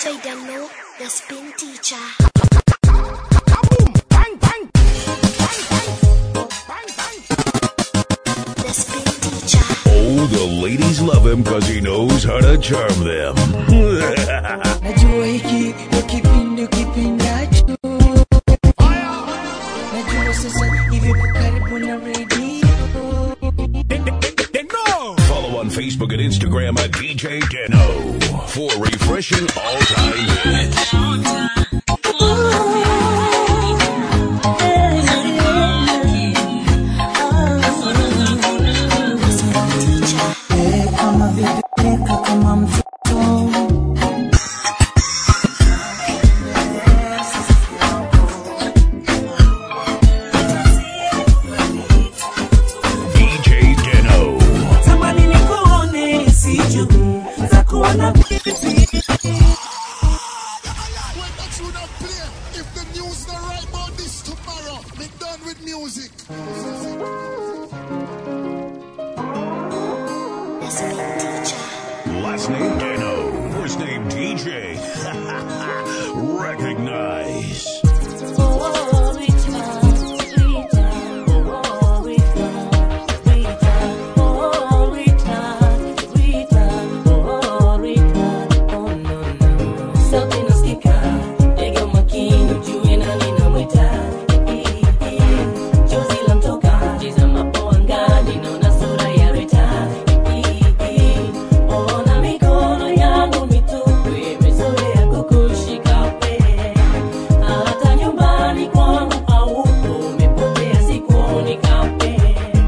DJ Dano, the spin teacher. The spin teacher. Oh, the ladies love him because he knows how to charm them. najua hiki ndo kipindi ukipindacho najua sasa hivi uko karibu na redio Follow on Facebook and Instagram at DJ Deno for refreshing all-time hits. Eh, kama vibeleka kama mtoto DJ Deno. tamani nikuone siju za kuona vipi When that tune not play, if the news not right about this tomorrow, be done with music. The spin teacher. Last name Deno. First name DJ. Recognize. Ona mikono yangu mitupu imezoea kukushika wewe hata nyumbani kwangu haupo, umepotea sikuoni kamwe.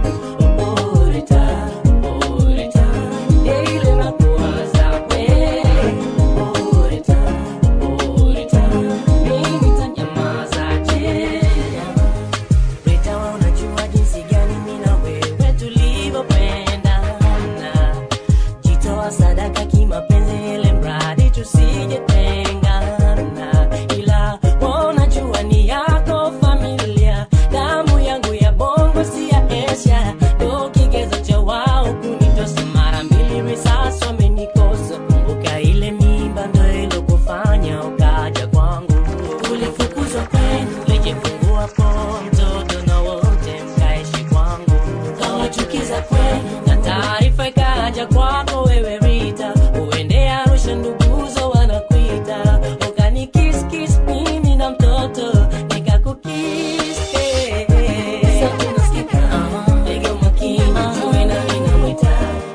Orita, orita, ile nakuwaza wewe. Orita, orita, mimi nitanyamazaje? Rita, wewe unajua jinsi gani mimi na wewe tulivyopendana. Jitoa sadaka kimapenzi ile mradi tusijetengana, ila wanajua ni yako familia, damu yangu ya bongo si ya Asia, ndo kigezo cha wao kunitosa mara mbili, risasi wamenikosa. Kumbuka ile mimba ndo ilokufanya ukaja kwangu, ulifukuzwa kwenu, lijifungua po mtoto na wote mkaishi kwangu, kawachukiza kwenu na taarifa ikaja kwako wewe Rita, uende Arusha nduguzo wanakuita, ukanikiskis mimi na mtoto nikakukis eh, eh. Sauti unasikika, piga umakini, jue nani namwita.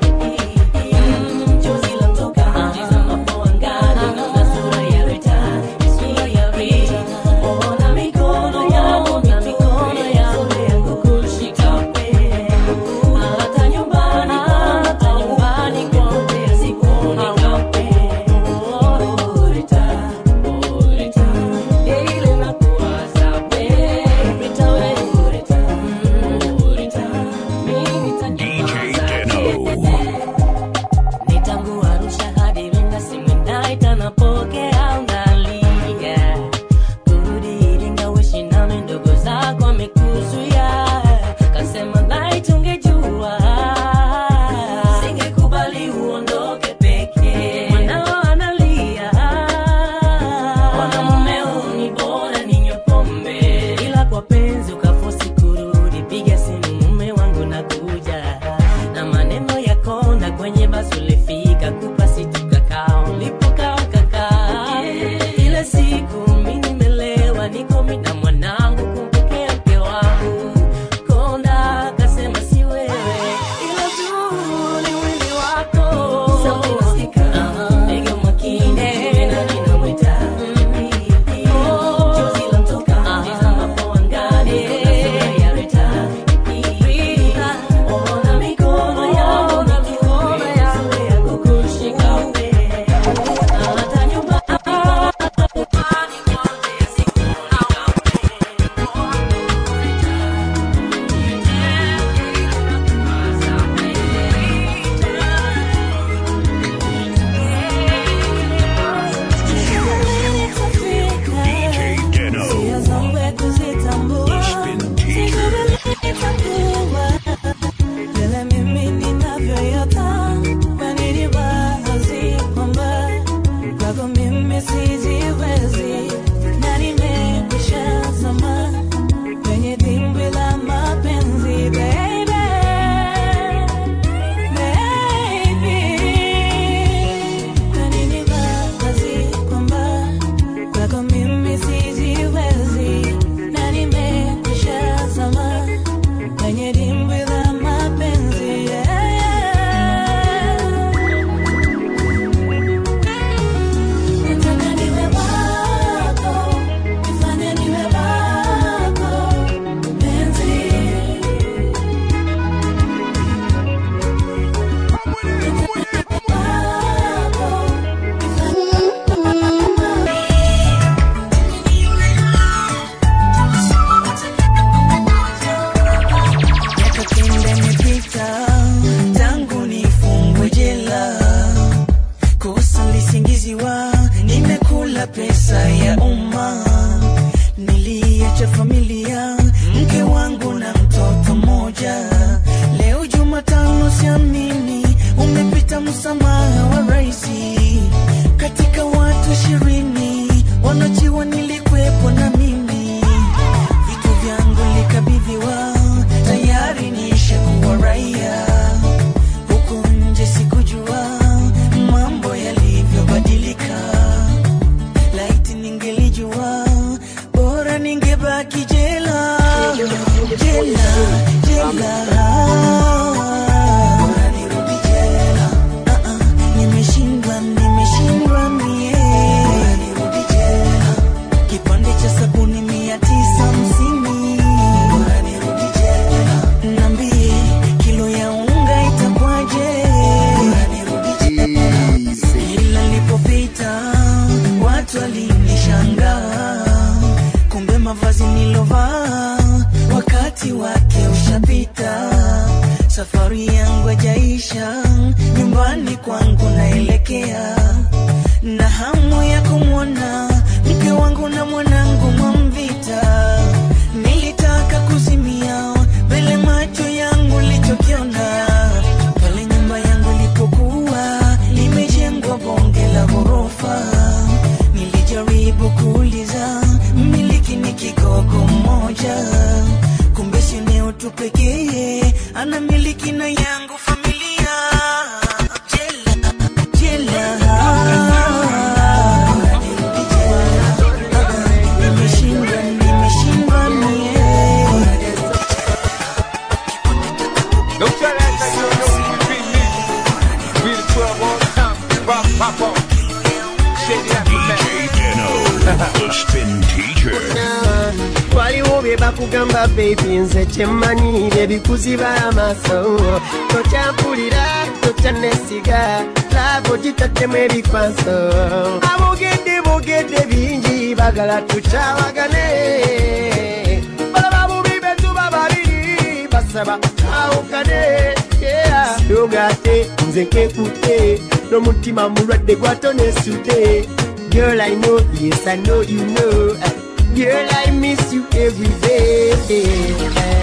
Mm, chozi lamtoka, tazama po angani, naona sura ya Rita, sura ya Rita. Ona mikono yangu, mikono yangu ya kukushika wewe. Hata nyumbani kwangu, hata nyumbani kwangu, sikuoni kamwe. Orita, orita, ile nakuwaza wewe. Rita, wewe, orita, orita, mimi DJ nitanyamaza. Deno. Ni tangu Arusha hadi Iringa, simu inaita napokea, unalia. Kurudi Iringa uishi nami, ndugu zako wamekuzuia. Kasema laiti ungejua, singekubali uondoke peke. Mwanao analia, mwanamumeo ni bora ninywe pombe. Ila kwa penzi ukafosi kurudi, piga simu mume wangu nakuja na maneno ya konda kwenye basi ulifika kupa situ kakao ulipokaa ukakaa sijiwezi na nimekwisha zama kwenye dimbwi la mapenzi baby Baby, kwa nini wazi kwamba kwako mimi sijiwezi na nimekwisha zama kwenye dimbwi la mapenzi yeah, yeah. Nataka niwe wako, nifanye niwe wako, mpenzi. Miaka kenda imepita tangu nifungwe jela, kosa lisingiziwa, nimekula pesa ya umma, niliacha familia, mke wangu na mtoto mmoja. Leo Jumatano, siamini umepita msamaha wa raisi, katika watu ishirini wanaojiwa nilikwepo na mimi vitu vyangu likabidhiwa, tayari nishakuwa raia. Huku nje sikujua mambo yalivyobadilika, laiti ningelijua, bora ningebaki jela, jela, jela. Bora nirudi jela. Ah, ah, nimeshindwa, nimeshindwa mie. Bora nirudi jela kipande cha sabuni mia tisa hamsini bora nirudi jela nambie kilo ya unga itakwaje bora nirudi jela ila nilipopita watu walinishangaa kumbe mavazi nilovaa wakati wake ushapita safari yangu hajaisha nyumbani kwangu naelekea na hamu ya kumwona mke wangu na mwanangu Mwamvita. Nilitaka kuzimia mbele macho yangu lichokiona pale nyumba yangu ilipokuwa limejengwa bonge la ghorofa. Nilijaribu kuuliza mmiliki ni kigogo mmoja, kumbe si eneo tu pekee ana miliki na yangu familia jela jela nirudi jela nimeshindwa nimeshindwa mie Don't try to act like you don't know who you beat me. We the 12 all the time. Rock, pop off. Shady aftermath. DJ Deno, the spin teacher. waliwo bye bakugamba bebi nze kyemmanyire bikuziba amaaso tokyampulira tokyanesiga laabo gitaddemu ebikwaso abogedde bogedde bingi bagala tukyawagane balaba bubi betuba babiri basaba awukane yogate nze nkekutte n'omutima mulwadde gwatonesudde Girl, I know, yes, I know you know. Girl, I miss you every day.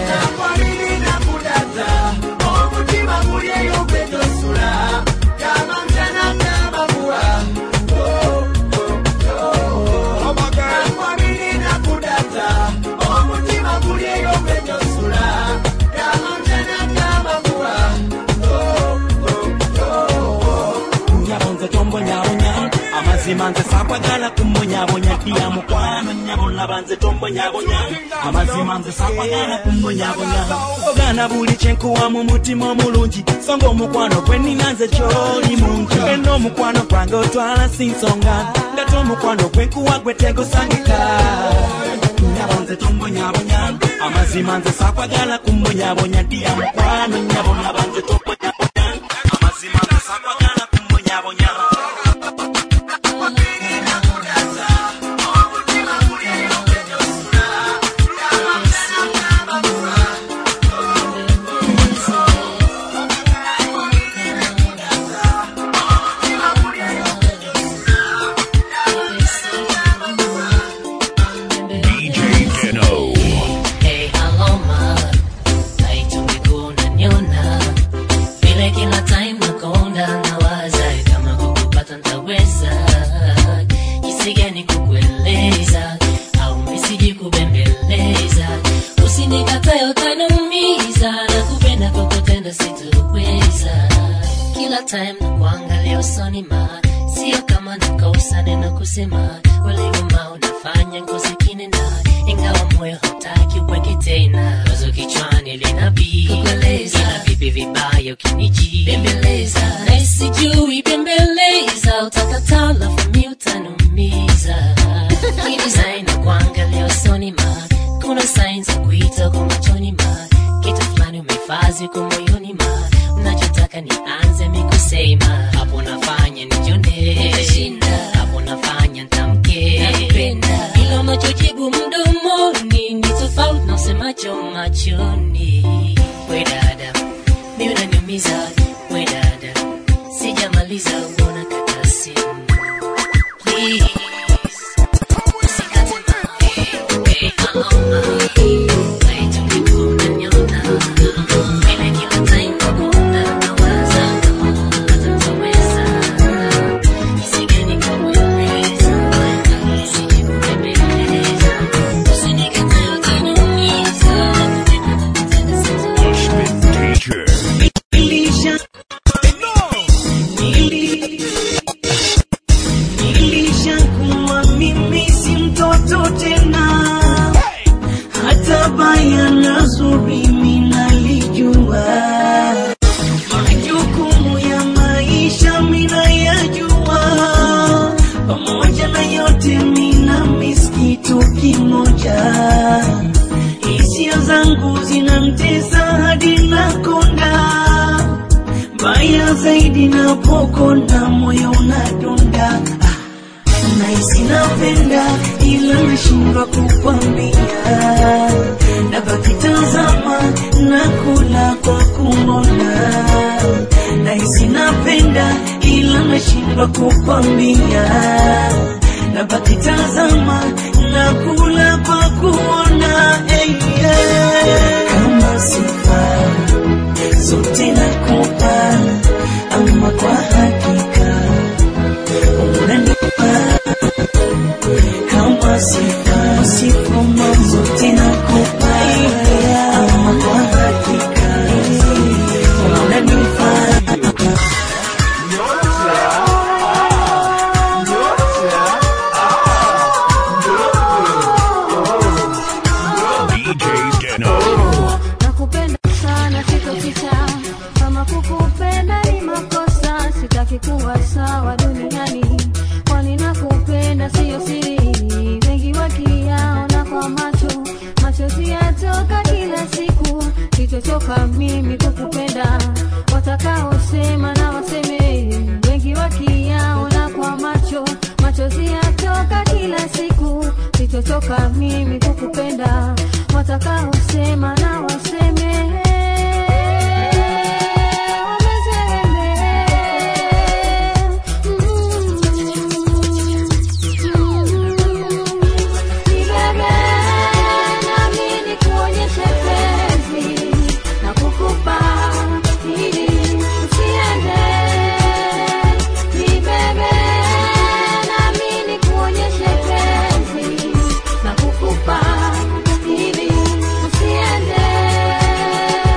nyabonze tombonyabonya amazima nze sakwagala kumbonyabonya ddiya mukwano nyabona nze tombonyabonya amazima nze sakwagala kumbonyabonya ogaana buli kyenkuwa mu mutima omulungi so ng'omukwano gwe nina nze kyoli mungi ena omukwano gwange otwala si nsonga nga tomukwano gwe nkuwa gwe tegusangika nyabonze tombonyabonya amazima nze sakwagala kumbonyabonya ddiya mukwano nyabona banze tombonyabonya amazima nze sakwagala kumbonyabonya DJ Deno. Hey, hello ma, naitwa miguu naniona vile kila time nakonda nawaza kama kukupata ntaweza kubembeleza au misiji kubembeleza usinikatae utaniumiza na kupenda kwa kutenda sitoweza kila time na kuangalia usoni ma sio kama nakosa neno kusema uliuma unafanya ngozi kinena ingawa moyo hautaki uweke tena wazo kichwani linabii kukueleza ila vipi vibaya ukiniji bembeleza na sijui bembeleza utakataa lafu mi utanumiza hii design na kuangalia usoni ma kuna signs za kuita kwa machoni ma kitu fulani umefazi kwa moyoni ma unachotaka nianze mikusema hapo nafanya nijone hapo nafanya ntamke ila unachojibu mdomoni ni tofauti na usemacho machoni we dada mi unaniumiza we dada sijamaliza uona kata simu Please. Teacher. nilishakuwa mimi si mtoto tena hata baya na zuri minalijua majukumu ya maisha minayajua pamoja na yote mina miskitu kimoja hisia zangu zinamtesa hadi nakonda mbaya zaidi napokonda moyo unadunda nahisi napenda ila nashindwa kukwambia nabaki tazama na kula kwa kumona nahisi napenda ila nashindwa kukwambia nabaki tazama na kula kwa kuona hey, yeah. kama sifa zote nakupa ama kwa hakika unanipa kama sifa sifa mama zote nakupa ama kwa hakika unanipa DJ Deno. nakupenda sana sitoficha kama kukupenda ni makosa sitaki kuwa sawa duniani kwani nakupenda siyo siri wengi wakiyaona kwa macho machozi yatoka kila siku sitochoka mimi kukupenda watakaosema na waseme wengi wakiyaona kwa macho machozi yatoka kila siku sitochoka mimi kukupenda watakaosema na waseme Nibebe nami nikuonyeshe penzi na kukupa ili usiende. Nibebe nami nikuonyeshe penzi na kukupa ili usiende.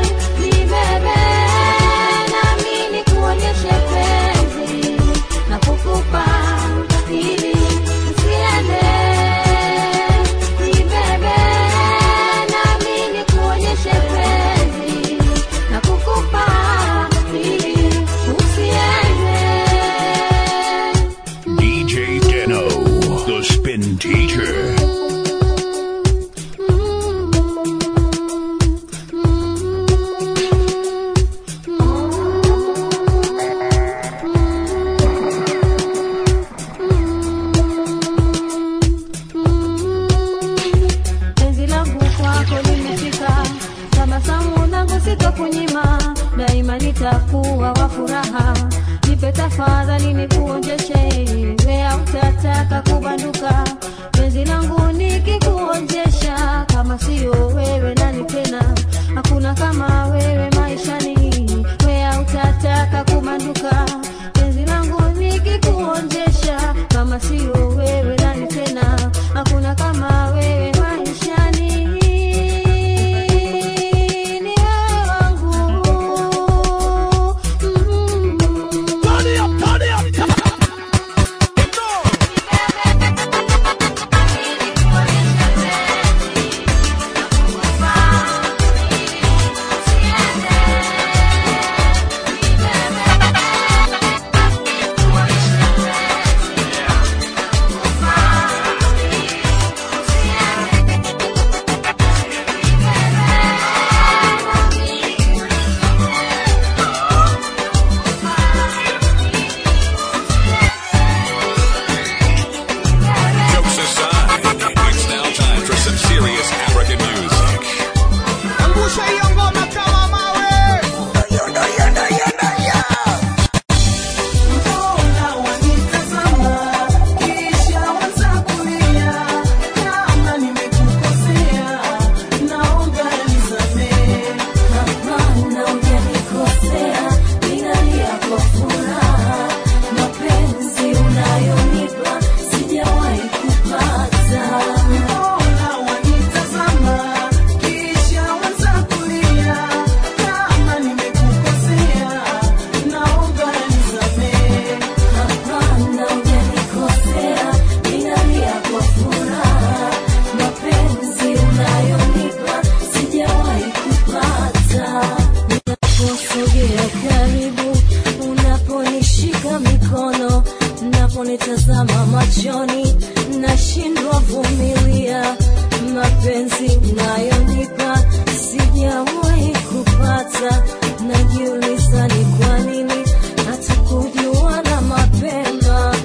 ukinitazama machoni nashindwa vumilia mapenzi unayonipa sijawahi kupata najiuliza ni kwa nini hatukujuana mapema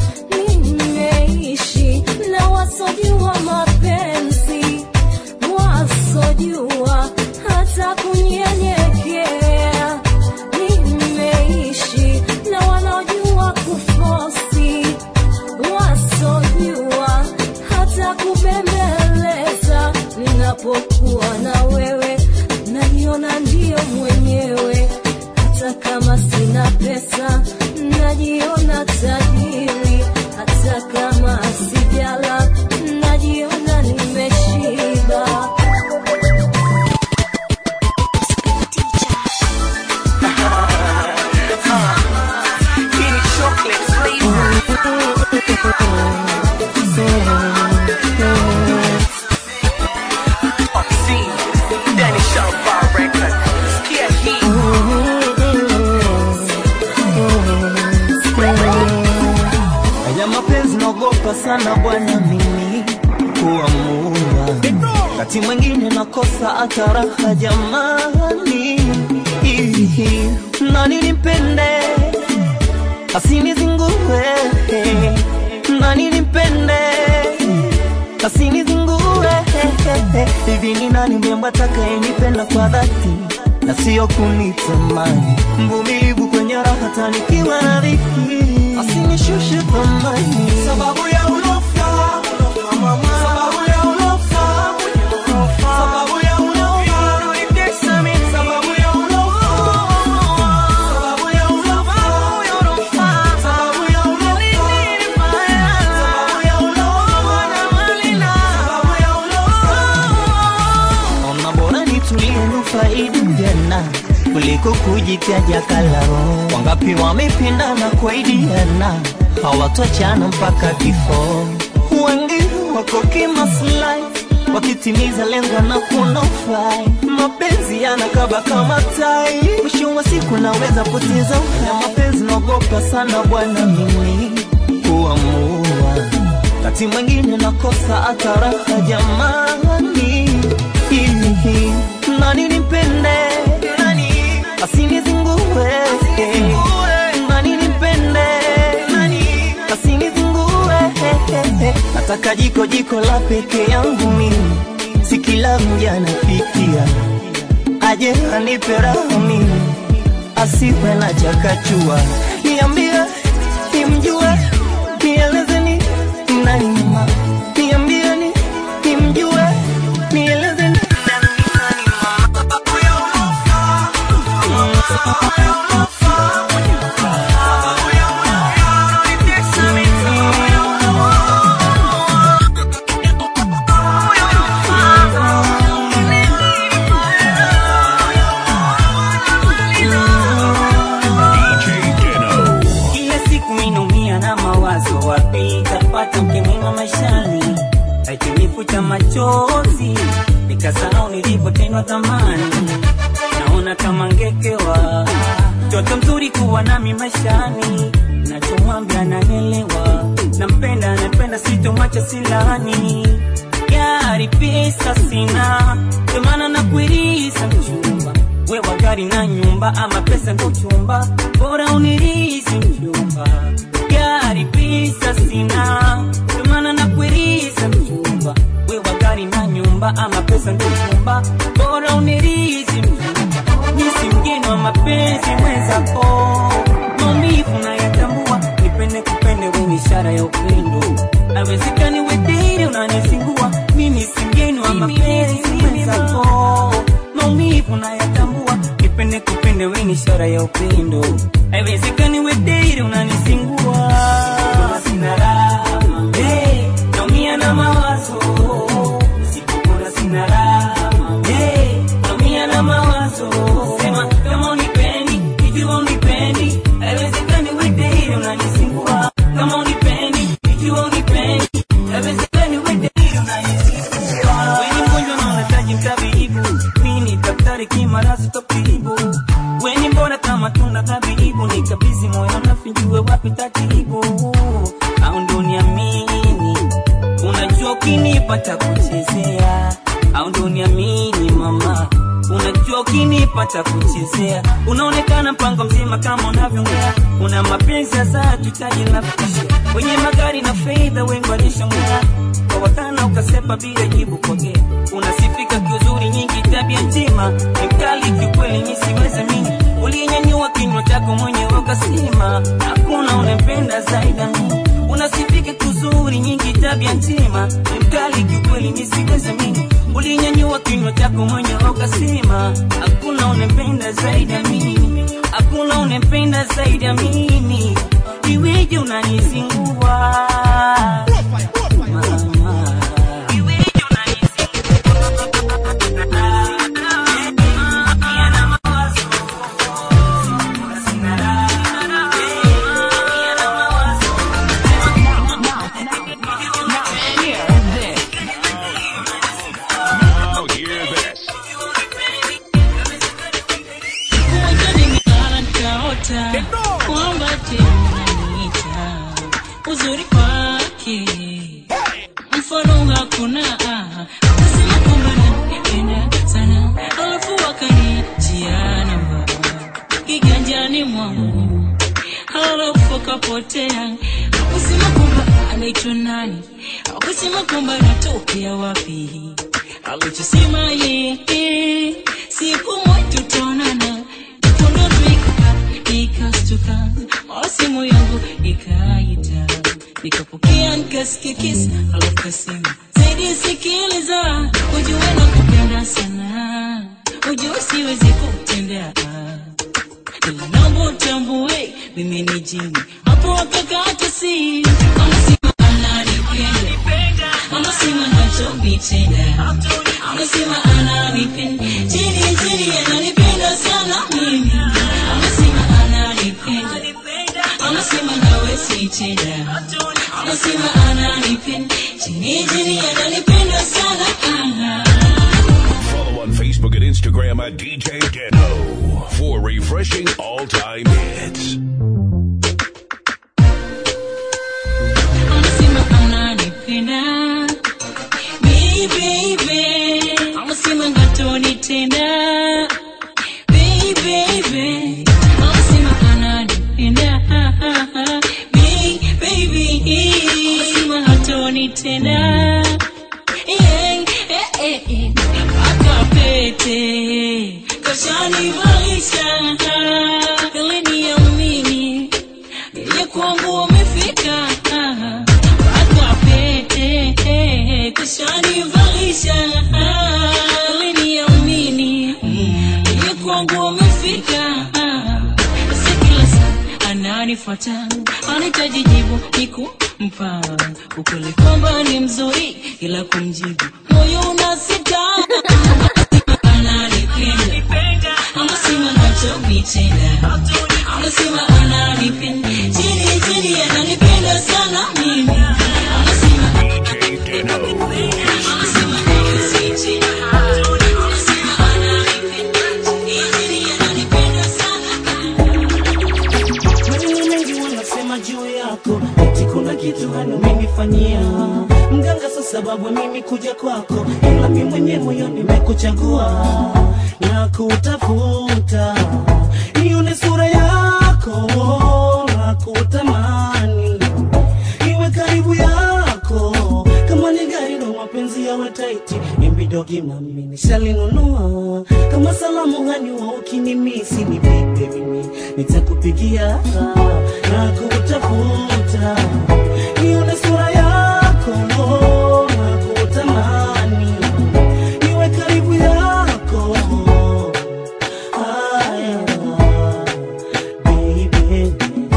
nimeishi na wasojua mapenzi wasojua hata kunyenyekea nimeishi na wanaojua kufosi wasojua hata kubembeleza ninapokuwa na wewe najiona ndio mwenyewe hata kama sina pesa najiona tajiri hata kama sijala najiona nimeshiba Haya mapenzi naogopa sana bwana mimi kuamua, wakati mwingine nakosa hata raha jamani, Ihi, nani nimpende asinizingue, nani nimpende asinizingue, hivi ni nani mrembo atakayenipenda kwa dhati na sio kunitamani, mvumilivu kwenye raha tanikiwa na dhiki, asinishushe thamani sababu ya ulofa, sababu ya ulofa, sababu ya ulofa, unanitesa mimi, sababu ya ulofa, sababu ya ulofa, sababu ya ulofa, sababu ya ulofa, sababu ya ulofa Ona bora nitulie nufaidi jana kuliko kujitaja kalao. Wangapi wamependana kwaidiana hawatochana mpaka kifo. Wengi wako kimaslahi wakitimiza lengo na kunofai. Mapenzi yanakaba kama tai, mwisho wa siku naweza poteza uhai. Mapenzi naogopa sana bwana mimi kuamua wakati mwingine nakosa hata raha jamani, Hihi, nani nimpende asinizingue, nani nimpende asinizingue, nataka jiko jiko la peke yangu mimi, si kila mja anapitia, aje anipe raha mimi, asiwe na chakachua, niambie nimjue, nielezeni nani mama, niambieni nimjue, nielezeni Kila siku minaumia na mawazo, wapi tapata mke mwema maishani, akinifuta machozi nikasahau nilipotendwa thamani, naona kama ngekewa mtoto mzuri kuwa nami maishani, nachomwambia naelewa, nampenda napenda, sitomwacha silani, gari pesa sina, ndio maana nakuirisa mchumba wewa gari na nyumba ama pesa ndo chumba bora unirisi mjumba gari pesa sina ndio maana nakuirisa mjumba wewa gari na nyumba ama pesa ndo chumba bora unirisi mjumba nisi mgeni wa mapenzi mwenzako maumivu nayatambua nipende kupende weni ishara ya upendo awezekani wediri unanisingua mimi si mgeni wa mapenzi mwenzako maumivu nayatambua nipende kupende we ni ishara ya upendo haiwezekani wediri unanisingua Kama sina raha hey, naumia na mawazo sikukuna sina raha hey, naumia na mawazo sema kama unipendi ikiwa unipendi haiwezekani wediri unanisingua kama unipendi ikiwa unipendi haiwezekani wediri unanisingua weni mgonjwa na unahitaji mtabibu mimi ni daktari kimarasi topibu weni mbona kama tuna tabibu nikabizi moyo nafinjue wapi tatibu ukinipata kuchezea au ndo niamini mama unajua ukinipata kuchezea unaonekana mpango mzima kama unavyoongea una mapenzi ya saa tutaji nafisha wenye magari na fedha wengi walishongea kwa wakana ukasepa bila jibu kwagea unasifika kiuzuri nyingi tabia njema ni mkali kiukweli nisiweze mini uliyenyanyua kinywa chako mwenyewe ukasima hakuna unempenda zaidi ya mimi unasifika kuzuri nyingi tabia njema ni mkali kiukweli nisiweze mini ulinyanyua kinywa chako mwenyewe ukasema hakuna unempenda zaidi ya mimi hakuna unempenda zaidi ya mimi iweje unanizingua Mama. Iweje Now hear this. kwamba tena uzuri wake mfano hakuna kusema kwamba nanipenda sana alafu wakaniachia namba kiganjani mwangu halafu akapotea akusema kwamba anaitwa nani akusema kwamba anatokea wapi alichosema yeye siku moja tutaonana tunafika nikastuka mara simu yangu ikaita nikapokea nikasikia kisa alafu kasema zaidi sikiliza ujue na kupenda sana ujue siwezi kutendea ila naomba utambue mimi ni jini hapo akakata si anasema ananipenda anasema nachonitenda anasema ananipenda chini chini ananipenda sana mimi anasema ananipenda anasema nawe sitenda anasema ananipenda chini chini ananipenda sana Follow on Facebook and Instagram at DJ Deno for refreshing all time hits. anasema ananipenda Baby, baby. anasema ngatonitenda Baby, baby. anasema ananipenda Baby, baby. anasema hatonitenda Yeah, eh, eh, eh. mpaka pete kashanivalisha ili niamini ile kwangu wamefika mpaka pete kashanivalisha ili niamini ile kwangu wamefika basi kila saa ananifuata anahitaji jibu nikumpa ukweli kwamba ni mzuri ila kumjibu moyo unasita ananipenda anasema nachonitenda anasema ananipenda chini chini ananipenda sana mimi anasema anasema sitenda anasema ananipenda chini chini ananipenda Maneno mengi wanasema juu yako, eti kuna kitu hana umenifanyia mganga, sa sababu ya mimi kuja kwako, ila mimi mwenyewe moyo nimekuchagua na kutafuta ione sura yako na kutamani iwe karibu yako, kama ni gari ndo mapenzi yawe taiti, imbidogi mami nishalinunua, kama salamu hanyua ukinimisi ni vipe mimi nitakupigia na kutafuta ione sura yako na kutamani iwe karibu yako Aya, baby.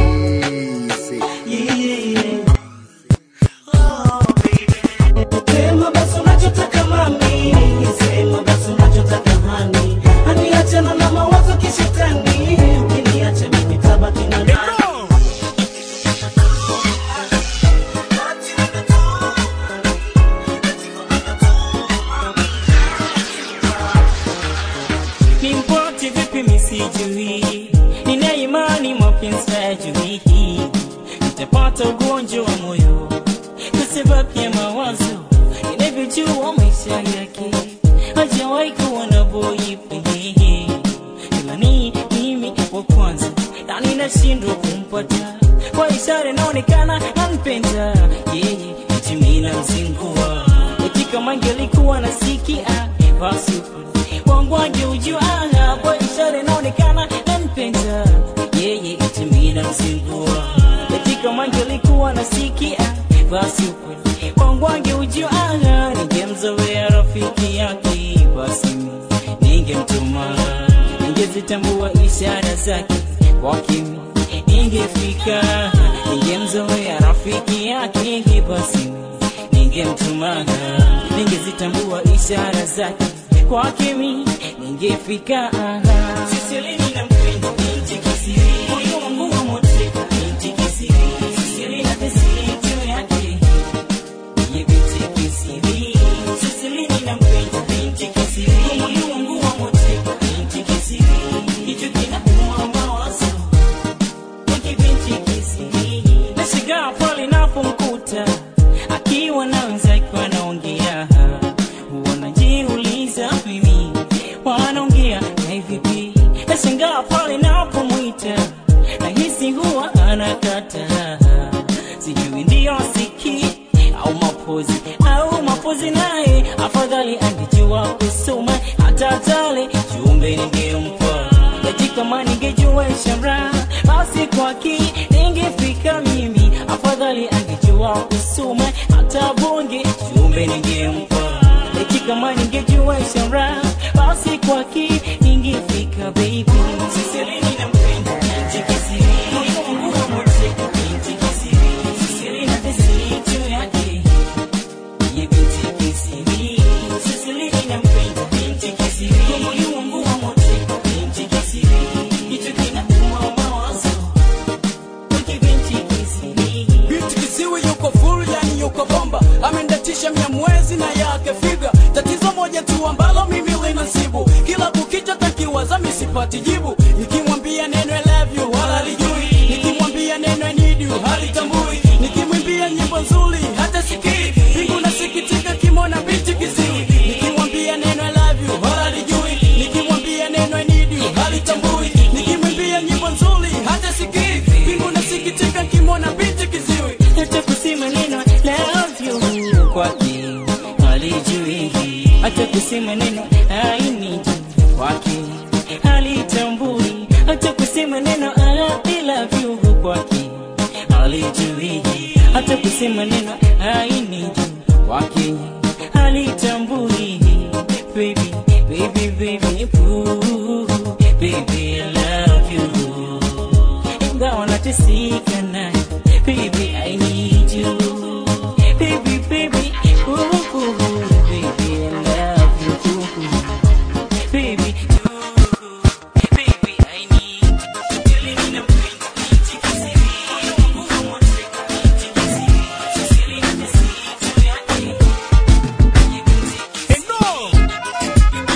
Yeah. Sema basi unachotaka mami, sema basi unachotaka hani, hani achana na mawazo kishetani, ukiniacha mimi tabaki na nani? nimpote vipi misijui nina imani mapenzi hayajui nitapata ugonjwa wa moyo kwa sababu ya mawazo najua maisha yake hajawahi kuwa na boyfriend ila ni mimi wa kwanza na ninashindwa kumpata kwa ishara inaonekana nampenda yeye eti mimi namzingua eti kama angelikuwa nasikia basi wangu angeujua kwa ishara inaonekana nampenda yeye eti mimi namzingua eti kama angelikuwa nasikia basi ukweli wangu angeujua ningemzoea rafiki yake basi ningemtuma ningezitambua ishara zake kwake ningefika ningemzoea rafiki yake basi ningemtuma ningezitambua ishara zake kwake mi ningefika sisilini na mpendo binti kisiri moyo wangu wa moteka binti kisiri sisili na tesiri juu yake ye binti kisiri sisilini na mpendo binti kisiri moyo wangu wa moteka binti kisiri hicho kinauma mawazo Hiki binti kisiri nashigaa pale napomkuta akiwa na wenzake wanaongea wanajiuliza mimi wanaongea na vipi nashangaa pale napomwita nahisi huwa anakata sijui ndiyo siki au mapozi au mapozi naye afadhali angejua kusoma hata tale jumbe ningempa eti kama ningejua ishara basi kwaki ningefika mimi afadhali angejua kusoma hata bonge jumbe ningempa eti kama ningejua ishara basi kwaki ningefika baby sisilini na mpenda binti kisiri moyo wangu wa moteka binti kisiri sisili na tesiri juu yake ye binti kisiri sisilini na mpenda binti kisiri moyo wangu wa moteka binti kisiri hicho kinauma mawazo Wiki binti kisiri binti kisiwi yuko full yani yuko bomba amendatisha mia mwezi na yake figa tatizo moja tu ambalo mimi linasibu kila kukicha takiwaza misipati jibu nikimwambia neno I love you wala lijui nikimwambia neno I need you halitambui nikimwimbia nyimbo nzuri hata sikii mbingu nasikitika kimona binti kisiwi nikimwambia neno I love you wala lijui nikimwambia neno I need you halitambui nikimwimbia nyimbo nzuri hata sikii mbingu nasikitika kimona binti kisiwi hata kusema neno love you kwake halijui hata kusema neno I need you kwake halitambui hata kusema neno I love you kwake halijui hata kusema neno I need you kwake halitambui baby baby baby ooh, baby I love you ingawa nateseka naye baby I need you baby baby ooh, ooh, baby I love you ooh, baby baby I need you Killing in a brain, binti kisiri moyo wangu wa moteka binti kisiri sisili na tesiri juu yake ye binti kisiri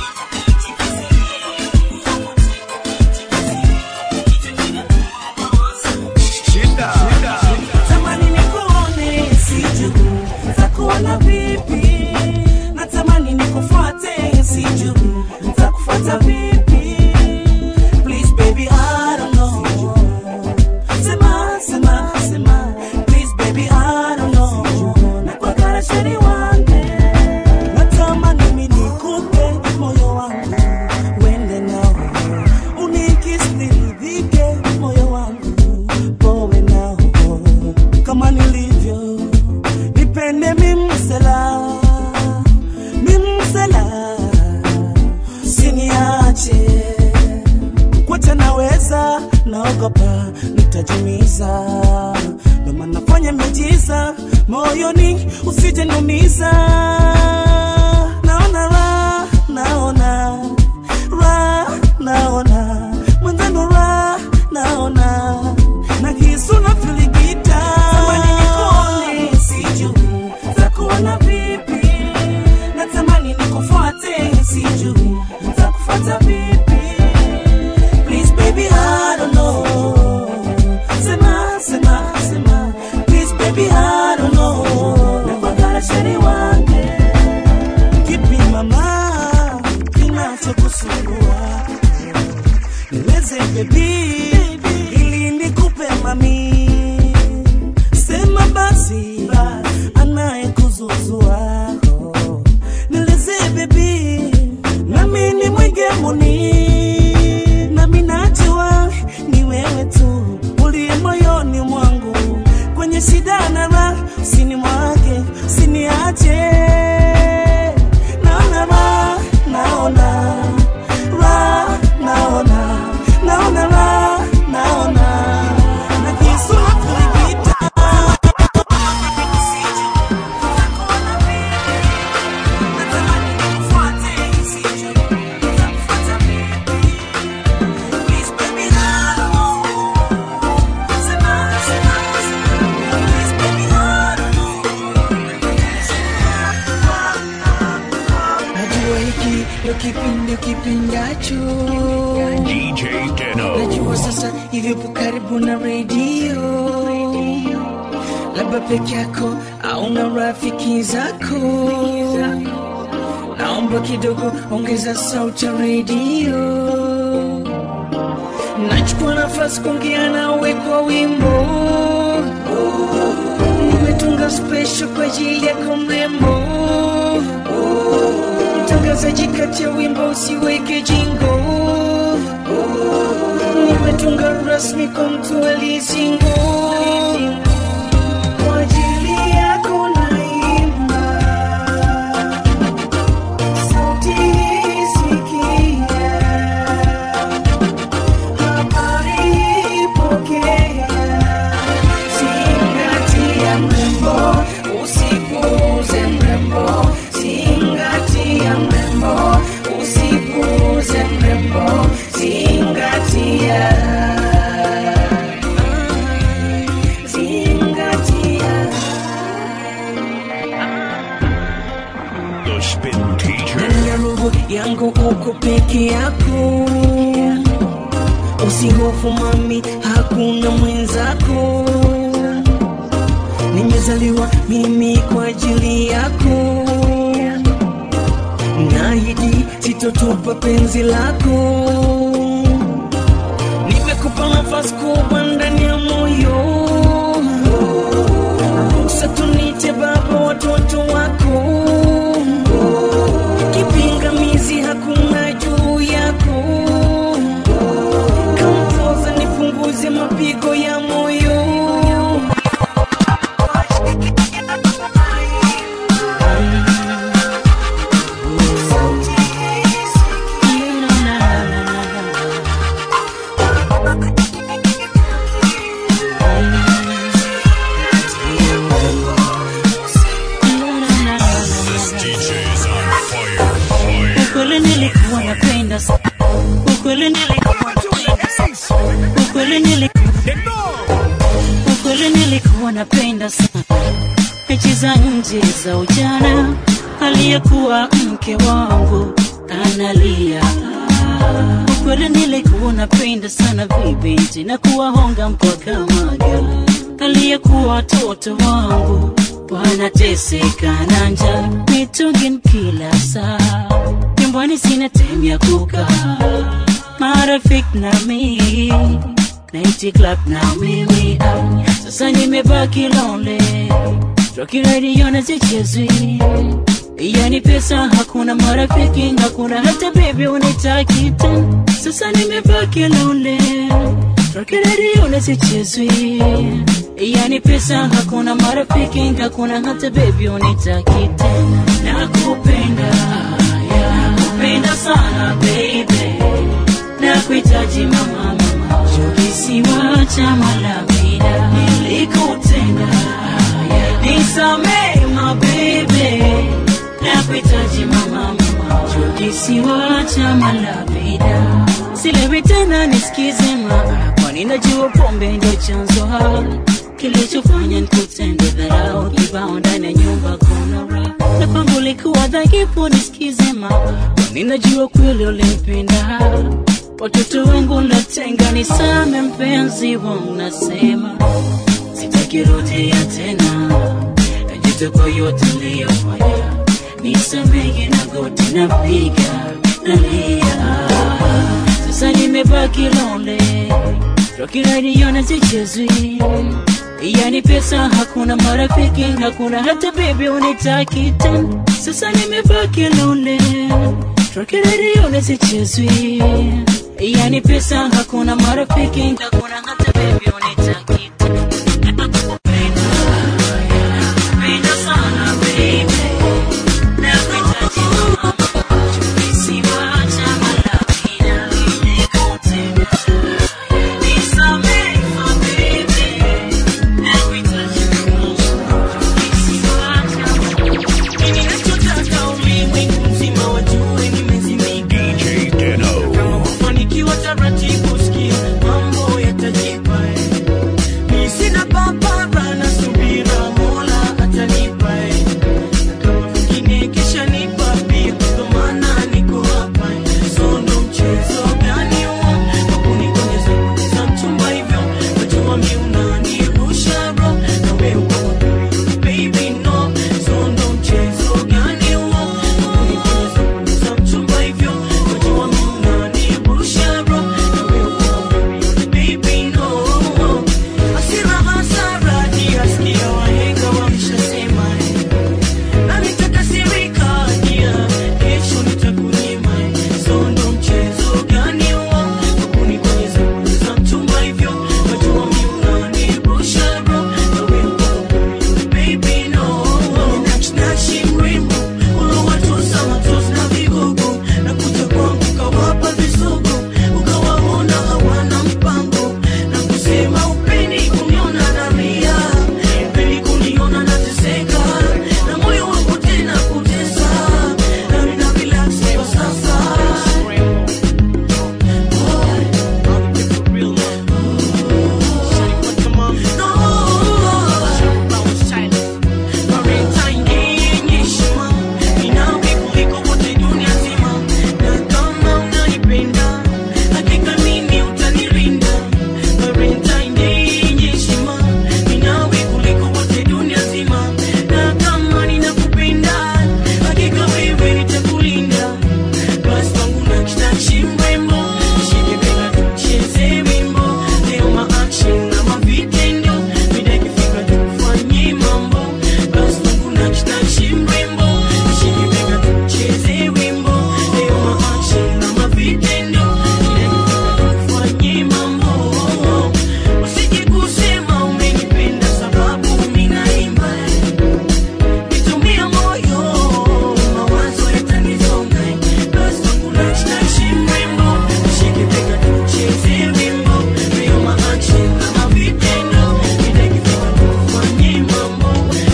Natamani nikuone sijui nitakuona vipi, natamani nikufuate sijui nitakufuata vipi. Please baby I don't know, sema sema sema, please baby I don't know, nakwagara sheri wange, natamani mimi nikupe moyo wangu uende nao, unikisi niridhike moyo wangu powe nao kama nilivyo nipende mimsela mimsela siniache kwote naweza naogopa nitajumiza noma nafanya miujiza moyoni usije numiza naona ra naona ra naona mwenzangu ra naona na kisu na filigita tamani nikuone sijui takuona vipi natamani nikufuate sijui nitakufuata vipi please baby I don't know sema sema sema please baby I don't know nakwagara sheri wange baby, ili nikupe mami, sema basi anayekuzuzua oh. Nielezee baby, nami ni mwigemuni, nami najua ni wewe tu uliye moyoni mwangu, kwenye shida na raha, usini mwake, usiniache. Naona raha, naona raha, naona naona raha, naona na kisu kuipita Najua hiki ndo kipindi kipindacho DJ Deno. Najua sasa hivyo po karibu na redio Labda peke yako au na rafiki zako Naomba kidogo ongeza sauti ya redio Nachukua nafasi kuongea nawe kwa wimbo Nimetunga special kwa ajili yako mrembo mtangazaji kati ya wimbo usiweke jingo nimetunga rasmi kwa mtu aliyesingo kwa ajili yako naimba sauti hii sikia habari pokea zingatia mrembo usipuuze mrembo zingatia mrembo usipuuze mrembo zingatia zingatia The Spin Teacher. ndani ya roho yangu uko peke yako usihofu mami hakuna mwenzako nimezaliwa mimi kwa ajili yako nahidi sitotupa penzi lako nimekupa nafasi kubwa ndani ya moyo ruhusa tunite baba watoto wako kipingamizi hakuna juu yako kampoza nipunguze mapigo ya moyo ukweli nilikuwa napenda sa- ukweli nilikuwa napenda sa- ukweli nilikuwa ukweli nilikuwa napenda sana mechi za nje za ujana aliyekuwa mke wangu analia ukweli nilikuwa napenda sana vibinti na kuwahonga mpaka maga aliyekuwa watoto wangu wanateseka na njaa mitungin kila saa nyumbani sina time ya kukaa marafiki na mimi naiti club na mimi ah, sasa nimebaki lonely Rocky radio na zichezwi yani pesa hakuna marafiki hakuna hata baby unitaki tena sasa nimebaki lonely Rocky radio na zichezwi yani pesa hakuna marafiki hakuna hata baby unitaki tena nakupenda yeah, nakupenda sana baby nakuhitaji mama mama kisiwa cha malavida nilikutenda yeah, nisamee mabebe nakuhitaji mama mama kisiwa cha malavida silewi tena nisikize ma kwani najua pombe ndio chanzo ha kilichofanya nikutende dharau kibao ndani ya nyumba kuna raha na kwangu ulikuwa dhaifu nisikize ma kwani najua kweli ulimpenda watoto wangu natenga nisame mpenzi wangu nasema sitakirudia tena najuta kwa yote niliyofanya nisamehe na goti napiga nalia sasa nimebaki lonely rokiraidiona sichezwi yani pesa hakuna marafiki hakuna hata bibi unitaki tena sasa nimebaki lonely rokiraidiona sichezwi yani pesa hakuna marafiki hakuna hata bibi unitaki tena Penda sana baby Nakuhitaji mama Siwacha malapina Nimekutenda Nisamehe my baby Nakuhitaji mama Siwacha Mimi nachotaka ulimwengu mzima wajue nimezimika DJ Deno. Kama kufanikiwa taratibu sikia mambo yatajipa eh. Mi sina papara na subira Mola atanipa eh. Na kama mwingine kisha nipa pia ndo maana niko hapa eh. So ndo mchezo gani huo wa kunigonyeza za mchumba hivyo wajua mi unanirusha bro na wewe uko period baby no so ndo mchezo gani huo wa kunigonyeza za mchumba hivyo wajua mi unanirusha bro na wewe uko period baby no Hasira hasara niyasikia wahenga wameshasema eh. Na nitakasirika dia kesho nitakunyima eh. So ndo mchezo gani huo wa kunigonyeza za mchumba hivyo wajua mi unanirusha bro na wewe uko period baby no Nachinachi mrembo ulowatosa matosi na vigogo na kuja kwangu ukawapa visogo ukawaona hawana mpango na kusema upendi kuniona nalia upendi kuniona nateseka na moyo wangu tena kutesa na nina relax kwa sasa Valentine yenye heshima, ninawe kuliko wote dunia nzima, na kama unanipenda, hakika mimi utanilinda. Valentine yenye heshima, ninawe kuliko wote dunia nzima, na kama ninakupenda, hakika wewe nitakulinda. Basi wangu nakitachi mrembo, nishike bega tucheze wimbo, leo ma-action na mavitendo, mida ikifika tufanye mambo. Basi wangu nakitachi mrembo, nishike bega tucheze wimbo, leo ma-action na mavitendo, mida ikifika tufanye mambo. Usije kusema umenipenda sababu mimi naimba Nitumia moyo, mawazo yatanisonga. Basi wangu nakitachi mrembo, nishike bega tucheze wimbo, leo ma-action na mavitendo, mida ikifika tufanye mambo.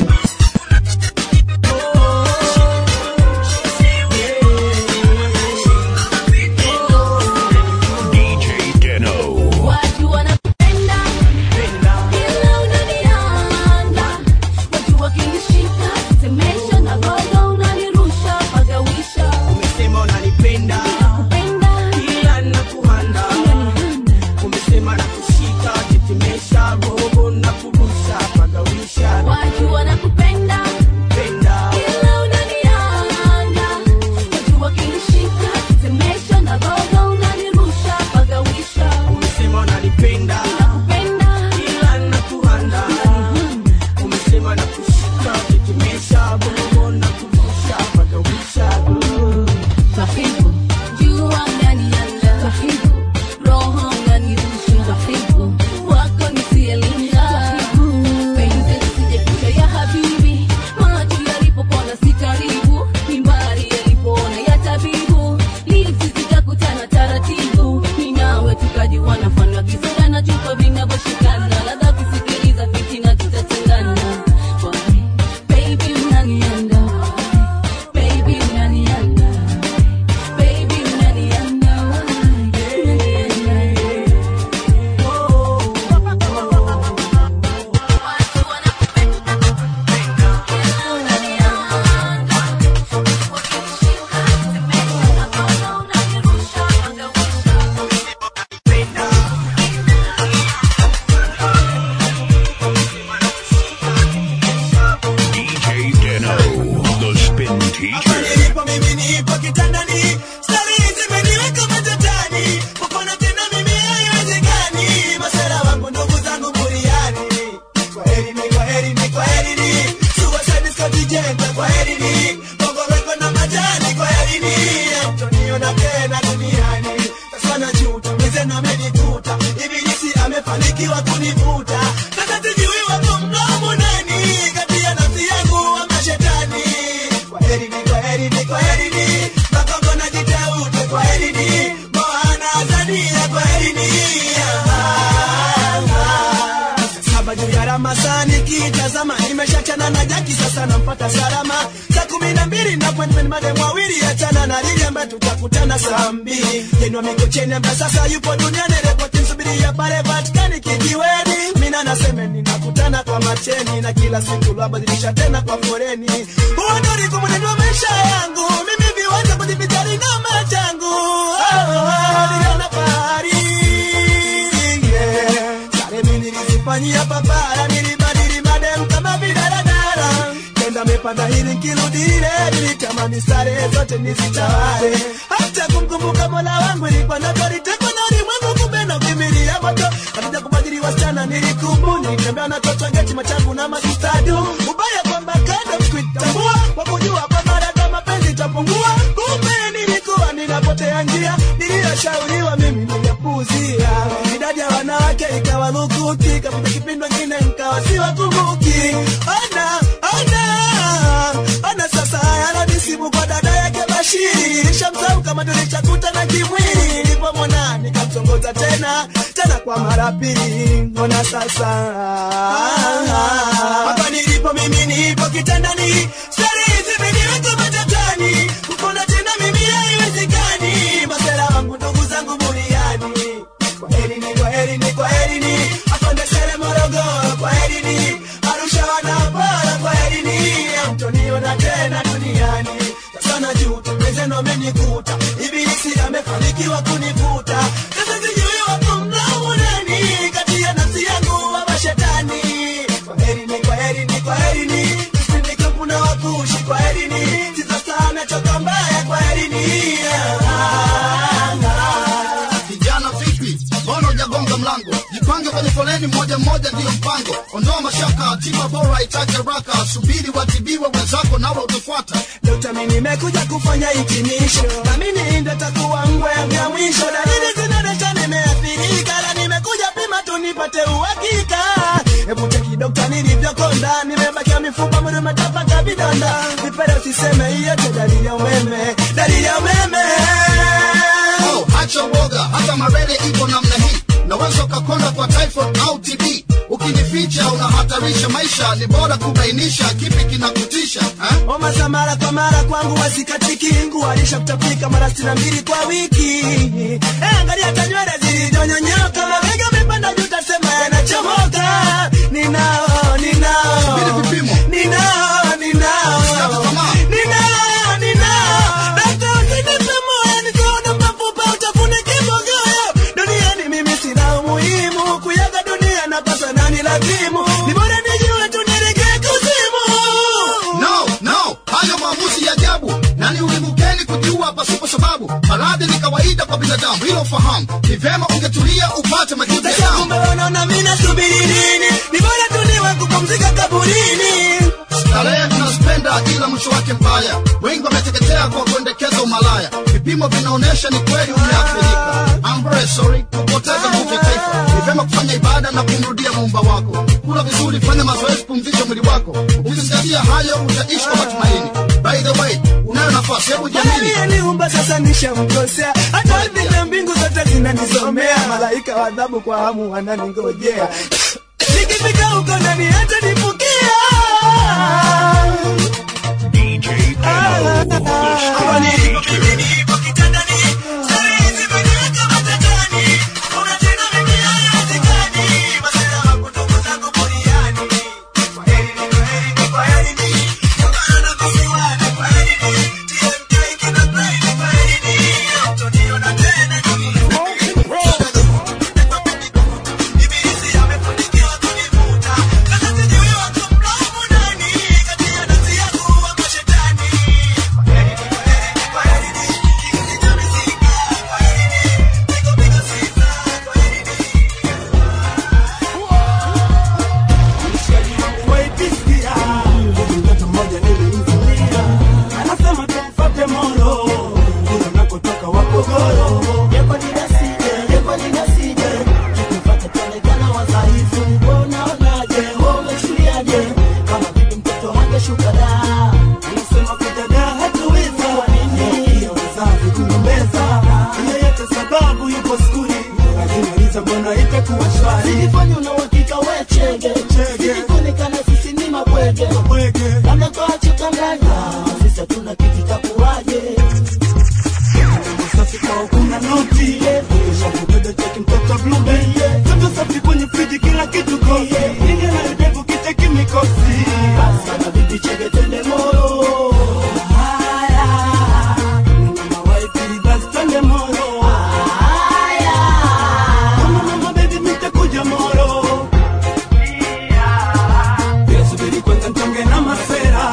DJ Deno. Watu wanakupenda ila unanianda, watu wakinishika semesha na gogo unanirusha pagawisha. Umesema unanipenda ila nakuhanda, umesema nakushika tetemesha roho na kurusha pagawisha Watu wanakupenda penda ila unanianda, watu wakinishika semesha na gogo unanirusha pagawisha. umesema unanipenda ila nakuhanda, umesema nakushika tetemesha roho na kurusha pagawisha Tafibu, jua unanianda. Tafibu, roho unanirusha. Tafibu, wako nisielinda. Penzi lisije ya habibi, macho yalipopona si karibu, mimbari yalipoona ya tabibu, lipsi zitakutana taratibu, mi nawe tukajiwana mfano wa kisoda na chupa vinavyoshikana, ladha ukisikiliza fitina tutatengana. Why, baby unanianda magenta kwa herini kongoreko na majani kwa herini mtoniona tena duniani sasa najuta mwenzenu amenikuta ibilisi amefanikiwa kunivuta sasa sijui wako mdomo nani kati ya nafsi yangu ama shetani kwa herini kwa herini kwa herini makongo na jiteute kwa herini moana azania kwa herini saba juu ya ramasani kitazama nimeshachana na jaki sasa nampata salama saa kumi na mbili na appointment madem wawili achana na lili ambaye tutakutana saa mbili jenwa mikocheni ambaye sasa yupo duniani repoti msubiria pale vatikani kijiweni mina naseme ninakutana kwa macheni na kila siku lwabadilisha tena kwa foreni huo ndo ulikuwa mwenendo wa maisha yangu mimi viwanja kujivijali na machangu oh, oh, niliona fahari yeah. Sare mimi nilizifanyia papara, nilibadili madem kama vidaradara. Kenda mepanda hili nkirudi ile, nilitamani sare zote nizitawale. Hata kumkumbuka mola wangu ilikuwa ndoto, nitekwa na ulimwengu, kumbe na ukimbilia moto. Katika kubadili wasichana nilikubu, nilitembea na toto ngeti machangu na masistadu. Ubaya kwamba kando kuitambua, kwa kujua kwamba dada mapenzi itapungua. Kumbe nilikuwa ninapotea njia, niliyoshauriwa mimi niliyapuuzia. Idadi ya wanawake ikawa lukuki, kapita kipindi ngine nkawa siwakumbuki. Ona, ona, ona sasa yananisibu kwa dada yake Bashiri. Nishamsahau kama tulishakutana kimwili, nilipomwona nikamtongoza tena tena kwa mara pili. Ona sasa hapa nilipo mimi nipo kitandani, stori hizi zimeniweka matatani, kupona tena mimi haiwezekani. Masera wangu ndugu zangu buriani kwaherini kwaherini kwaherini afande sere morogoro kwaherini arusha wanapara kwaherini amtoniona tena duniani sasa najuta mwenzenu amenikuta ibilisi amefanikiwa kunivuta sasa sijui wako mnaumu nani kati ya nafsi yangu ama shetani kwaherini kwaherini kwaherini sindikapuna wakushi kwaherini sizasana choka mbaya kwaherini Vijana vipi? Mbona hujagonga mlango? Jipange kwenye foleni moja moja, ndiyo mpango. Ondoa mashaka, tiba bora itake haraka. Subiri watibiwe wenzako, nawe utafuata. Dokta, mimi nimekuja kufanya hitimisho, na mimi ndo takuwa ngwe ya mwisho. Dalili zinaonyesha nimeathirika, na nimekuja pima tu nipate uhakika. Hebu cheki dokta, nilivyokonda, nimebakia mifupa, mwili umetapaka vidonda. Vipele usiseme, hiyo tu dalili ya umeme, dalili ya umeme. Oh, acha uoga, hata marele ipo namna hii. Naweza ukakonda kwa typhoid au TB. Ukinificha unahatarisha maisha, ni bora kubainisha kipi kinakutisha eh? Homa za mara kwa mara kwangu wasikatiki, nguo alisha kutapika mara sitini na mbili kwa wiki. Eh, angalia hata nywele zilizonyonyoka, mabega amepanda juu, tasema yanachomoka. Ninao, ninao, ninao, ninao, ninao, ninao. Dokta, usinipe moyo, nisione mafupa, utafune kibogoyo. Duniani mimi sina umuhimu, kuyaga dunia napaswa nani lazimu. Ni bora nijue tu nielekee kuzimu. No, no, hayo maamuzi ya ajabu. Nani ulimukeni kujua pasipo sababu? Maradhi ni kawaida kwa binadamu, hilo fahamu. Ni vema ungetulia upate majibu ya Sasa damu. kumbe wanaona mimi nasubiri nini? Ni bora tu niwe kupumzika kaburini. Starehe tunazipenda ila mwisho wake mbaya. Wengi wameteketea kwa kuendekeza umalaya. Vipimo vinaonyesha ni kweli umeathirika. I'm very sorry kupoteza nguvu ya taifa. Ni vema kufanya ibada na kumrudia muumba wako. Kula vizuri, fanya mazoezi, pumzisha mwili wako. Ukizingatia hayo, utaishi kwa matumaini. By the way, unayo nafasi, hebu jiamini. Aliyeniumba sasa nishamkosea, hata ardhi na mbingu zote zinanisomea. Malaika wa adhabu kwa hamu wananingojea. Nikifika huko ndani hata nifukia. Hapa nilipo mimi nipo kitandani. Stori hizi zimeniweka matatani. Kuna tena mimi haiwezekani. Masela wangu ndugu zangu buriani. Kwaherini, kwaherini, kwaherini. Kutana na visiwani, kwaherini. TMK kina brain, kwaherini. Hamtoniona tena duniani. Ibilisi amefanikiwa kunivuta. Sasa sijui wako bwege amekuachitanganya sisi hatuna kitu takuwaje safi kwa kuna noti Onyesha kupenda cheki mtoto blume Toto safi kwenye friji kila kitu kosi Inge na udevu kicheki mikosi Sana bibi chege tende moro Haya Mama waipi basi tende moro Haya Mama mama baby mitakuja moro Pia subiri kwanza mtonge na masera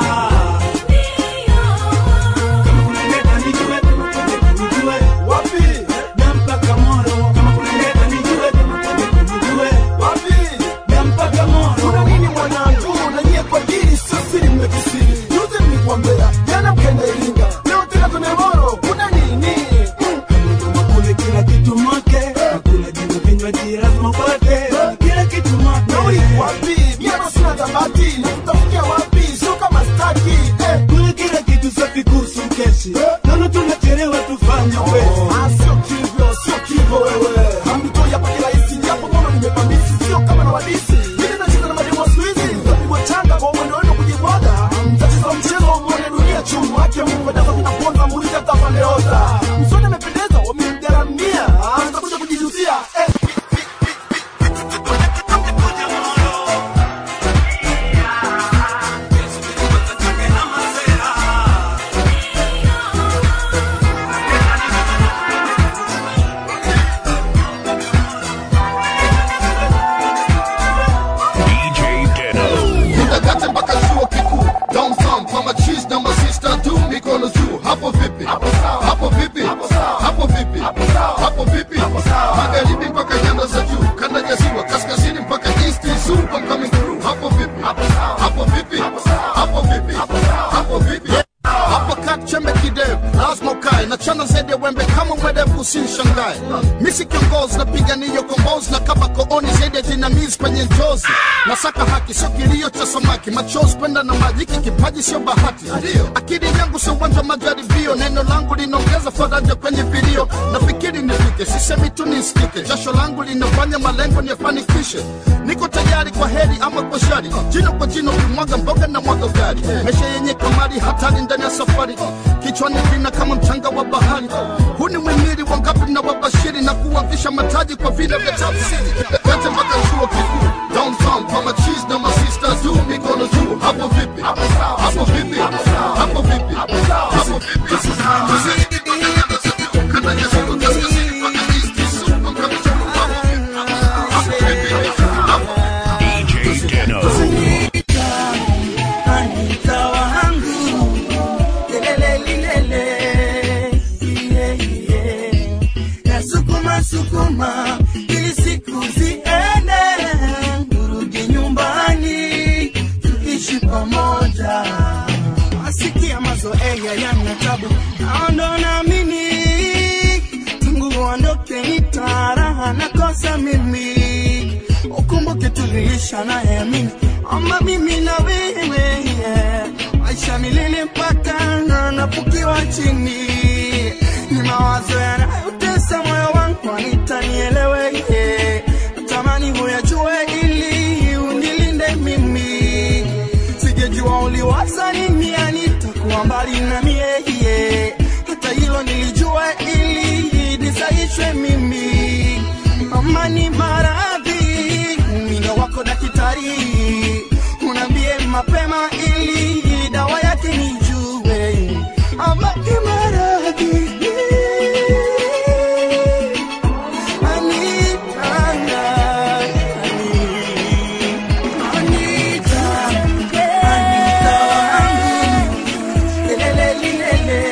Kama kunaleta nijue, kama kunaleta nijue Wapi? Na mpaka moro Kama kunaleta nijue, kama kunaleta nijue Wapi? Na mpaka moro Kuna nini mwanangu? Na nyie kwa dini sio siri mmekisiri. Juzi mlikuambia, jana mkaenda Iringa. Leo tena tuna Moro. Kuna nini? Kule kila kitu make Kula jina vinywaji lazima upate Kila kitu make Nauli wapi? Mimi hapa sina dhamati. Nakutafutia wapi? Sio kama staki. Eh. Kule kila kitu safi kuhusu mkeshi Naona tunachelewa tufanye wezi Ah, sio kivyo, sio kivyo wewe. Hamtoi hapa kirahisi, japo kama nimepamisi, sio kama na wadisi. Mimi nacheza na mademo siku hizi, mtapigwa changa kwa mwendo wenu kujibwaga. Mtacheza mchezo wa muone dunia chumu, haki ya Mungu endapo vinaponza, muulize hata Pandeoza. Msoni amependeza, wamemgaramia. Ah, nitakuja kujijutia. Eh. DJ Deno. Nitakate mpaka chuo kikuu downtown kwa machis na masista tu mikono juu hapo vipi hapo vipi hapo vipi hapo vipi magharibi mpaka nyanda za juu kanda ya ziwa kaskazini mpaka east zoo I'm coming through hapo vipi hapo vipi hapo vipi hapo vipi hapo kat chembe kidevu lazima ukae na chana zaidi ya wembe kama mwerevu usinishangae misi kiongozi napigania kombozi na kama kooni zaidi ya jinamizi kwenye njozi nasaka haki sio kilio cha samaki machozi kwenda na maji hiki kipaji sio bahati akili yangu sio uwanja wa majaribio neno langu linaongeza faraja kwenye vilio nafikiri nifike sisemi tu nisikike jasho langu linafanya malengo niyafanikishe niko tayari kwa heri ama kwa shari jino kwa jino kimwaga mboga na mwaga gari mesha yenye kamari hatari ndani ya safari kichwani vina kama mchanga wa bahari huu ni mwimili wangapi na wabashiri na kuwavisha mataji kwa vina vya tafsiri kate mpaka chuo kikuu downtown kwa machis na masista tu mikono juu hapo vipi hapo vipi hapo vipi hapo vipi DJ Deno. Anita wangu lelele lilele yeah, yeah. Nasukuma sukuma ili siku ziende urudi nyumbani tuishi pamoja asikia mazoea yana tabu naondo naamini tungu uondoke nitaraha nakosa mimi ukumbuke tuliisha naye mimi ama mimi na wewe yeah. maisha milele mpaka na napukiwa chini ni mawazo yanayotesa moyo wangu anitanielewe yeah. tamani huyajue ili unilinde mimi sijejua uliwaza nini anitakuwa mbali na mie yeah. hata hilo nilijua ili nisaishwe mimi amani maradhi mino wako daktari unaambie mapema ili dawa yake nijue amani maradhi Anita, Anita, Anita wangu, lelele lilele.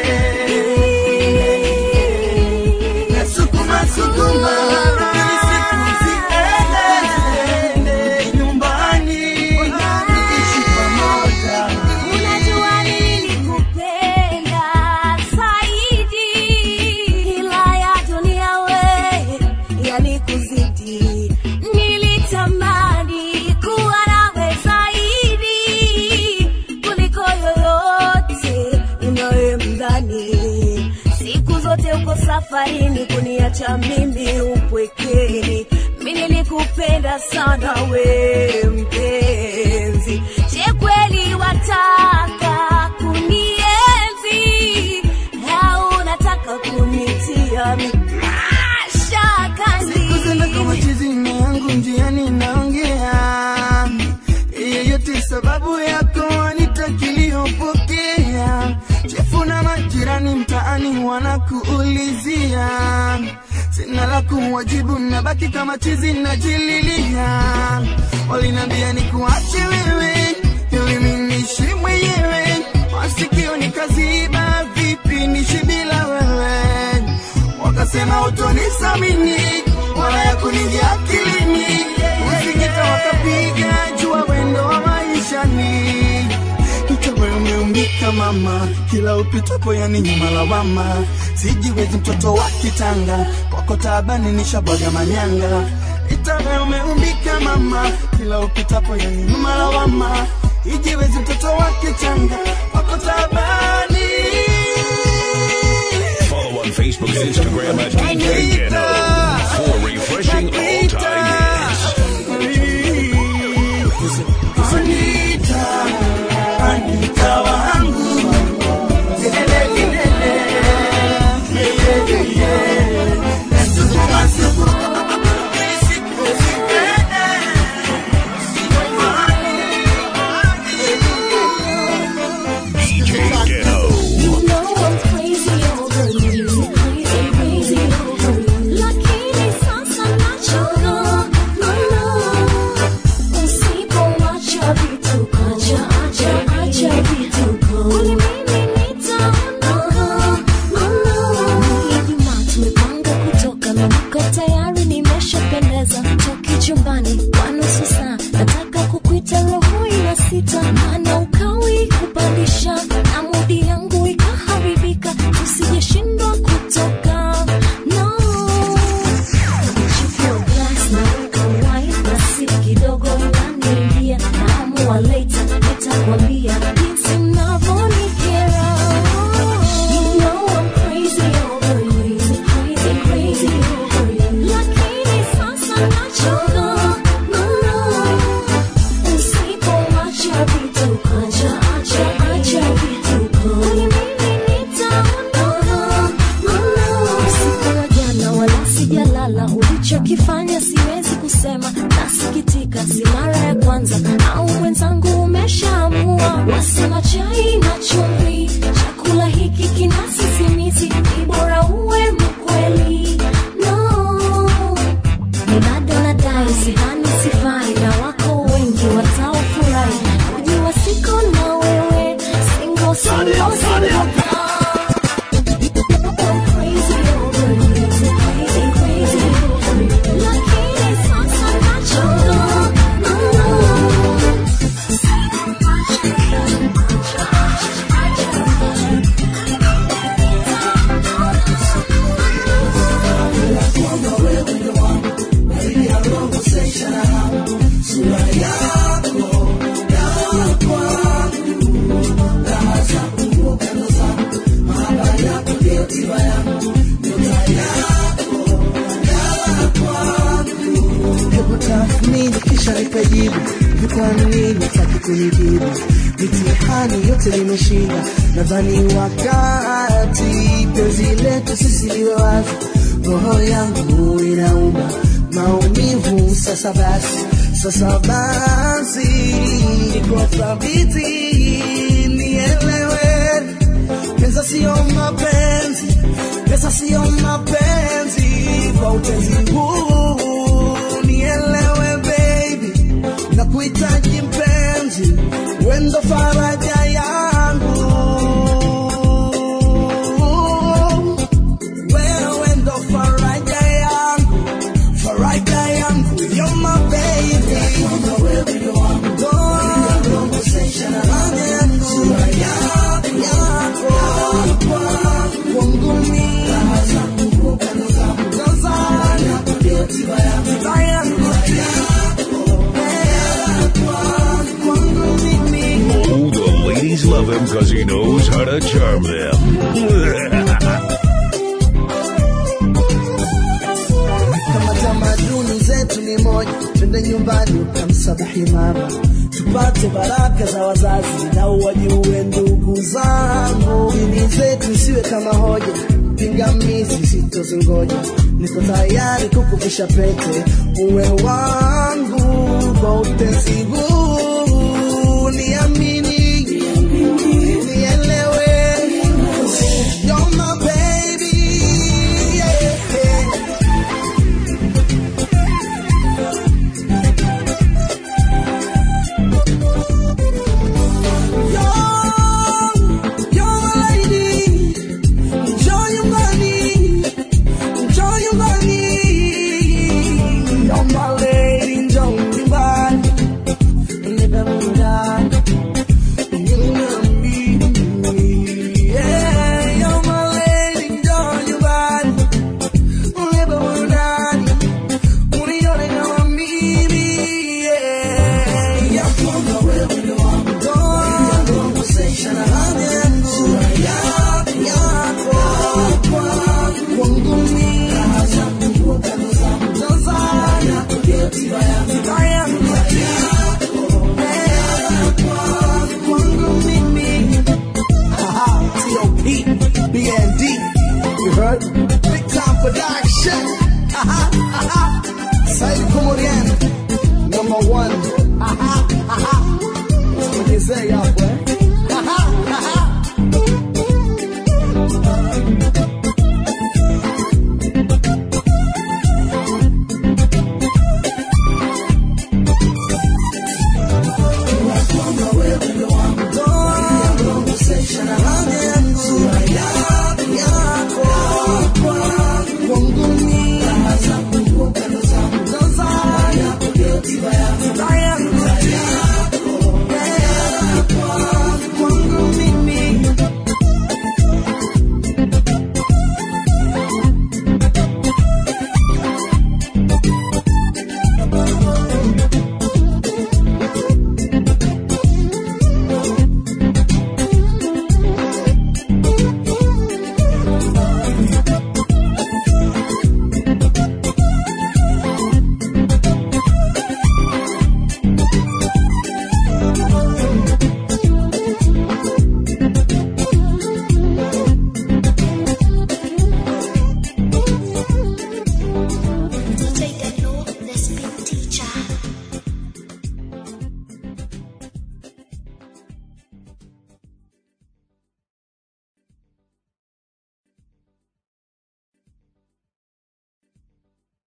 Nasukuma sukuma ili siku ziende nyumbani ishi pamoja. Unajua nilikupenda zaidi, ila ya dunia we yalikuzidi. Nilitamani kuwa nawe zaidi kuliko yoyote unayemdhani. Siku zote uko safarini kuniacha mimi upwekeni. Mimi nilikupenda sana we mpenzi, je kweli wa kumuwajibu nabaki kama chizi najililia walinambia ni kuache wewe ili mimi niishi mwenyewe masikio nikaziba vipi nishi bila wewe wakasema utonisamini wala ya kuningia akilini usikita wakapiga jua wendo wa maishani itawe umeumbika mama kila upitapo yani nyuma lawama sijiwezi mtoto wa kitanga kwako taabani nishabwaga manyanga itawe umeumbika mama kila upitapo yani nyuma lawama ijiwezi mtoto wa kitanga kwako taabani Follow on Facebook and Instagram at DJ Geno for refreshing all time hits. Anita, Anita wangu Lele, lele, lele, lele, Let's do the possible. DJ Geno. You know I'm crazy over you, crazy, crazy over you. Lakini sasa nachoka, no, no. Usipoacha vituko, acha, acha, acha vituko. Kwani mimi nitaondoka, no, no. Ijumaa tumepanga kutoka, mimi niko tayari, nimeshapendeza. Toki chumbani kwa nusu saa, nataka kukuita roho ina sita, maana ukawi kupandisha na mudi yangu ikaharibika, usijeshindwa kutoka no. Chukua glass naweka wine na si kidogo inaniingia, naamua later nitakwambia jinsi mnavyonikera. You know I'm crazy over you, crazy, crazy over you. Lakini sasa nachoka, no, no. Usipoacha vituko, acha, acha, acha vituko. Kwani mimi nitaondoka, no, no. Usiku wa jana wala sijalala, ulichokifanya siwezi kusema, nasikitika, si mara ya kwanza au mwenzangu umeshaamua. Wasema chai na chumvi, chakula hiki kina sisimizi, ni bora uwe mkweli. No, ni bado nadai sidhani sifai na wako wengi wataofurahi kujua siko na wewe singo singo singo Crazy over you, crazy, crazy over you. Lakini sasa nachoka, no, hebu tathmini kisha nikajibu hivi kwa nini taki kunijibu mitihani yote nimeshinda nadhani wakati penzi letu sisi liwe wazi roho yangu inauma maumivu sasa basi sasa basi niko thabiti nielewe pesa sio mapenzi pesa sio mapenzi kwa utenzi huu nielewe baby na kuhitaji mpenzi wendo faraja yangu wewe ndo faraja yangu faraja yangu you're my baby faraja yangu sura yako yako kwangu mimi Tanzania tiba yangu kwangu mimi Oh, the ladies love him because he knows how to charm them. kama tamaduni zetu ni moja, twende nyumbani ukamsabahi mama, tupate baraka za wazazi na wajue ndugu zangu. Dini zetu isiwe kama hoja, pingamizi sitozingoja, niko tayari kukuvisha pete, uwe wangu kwa utesi huu, niamini, nielewe, you're my baby, yeah. Check. Aha, aha. Said Komorian. Number one. Aha, aha. Ongezea hapo eh. Aha, aha. Kwangu